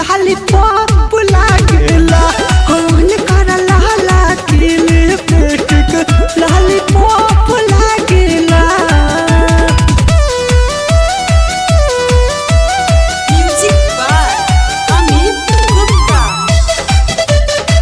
लाली पॉप लागेला होन कर लाला की लिपस्टिक लाली पॉप लागेला Music by Amit Gupta.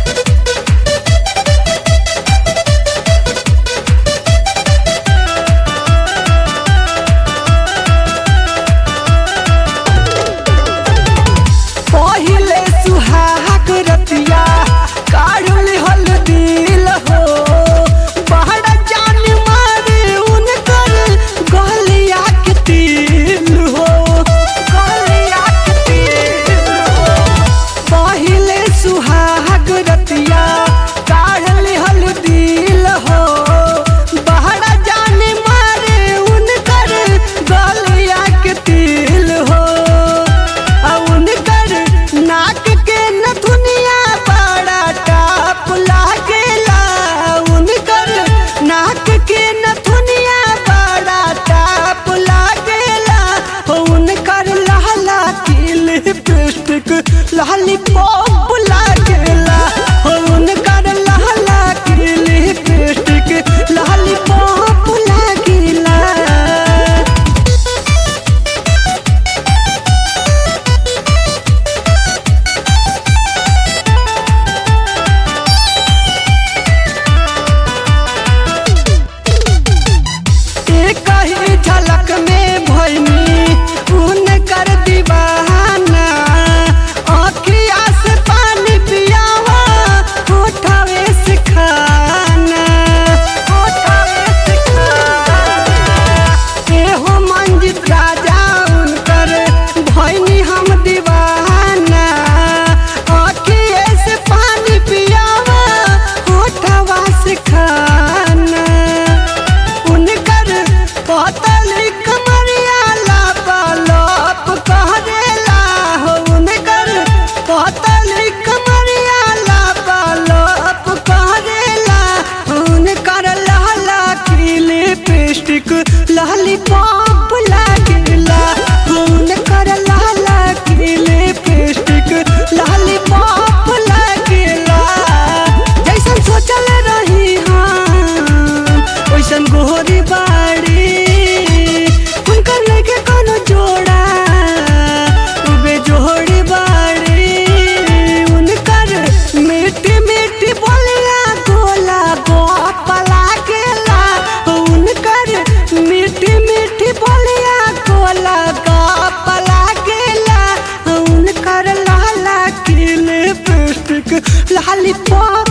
पहिले सुहाग रतिया काढ़ल हल दिल हो बहरा जान मारे उनकर गलिया के तिल हो गलिया के तिल हो पहिले सुहाग रतिया काढ़ल हल दिल हो बहरा जान मारे उनकर गलिया के तिल हो आ उनकर नाक के नथुनिया बड़ा टाप लागेला उनकर नाक के नथुनिया बड़ा टाप लागेला हो उनकर लहला की लिपस्टिक लाली पॉप लागेला हो उनकर लहला की लिपस्टिक लाली पॉप लागेला एक ही झलक में भैनी उन कर दीवाना आँखिया से पानी पियावा उठावे से खाना उठावे से खाना एहो मंजित राजा उनकर भैनी हम दीवाना आँखिए से पानी पियावा उठावा से खाना उनकर पतली कमरिया लापालोप कहरेला हो उनकर पतली कमरिया लापालोप कहरेला उनकर लहला की लिपस्टिक लहली पॉप लागेला उनकर लहला की लिपस्टिक लहली पॉप लागेला जैसन सोचल रही हम वैसन गोरी बाड़ी उनकर लेके कोनो जोड़ा उबे जोड़ी बाड़ी उनकर मीठी मीठी बोलिया गोला गोप लागेला उनकर मीठी मीठी बोलिया गोला गोप लागेला उनकर लाला की लिपस्टिक लाली पॉप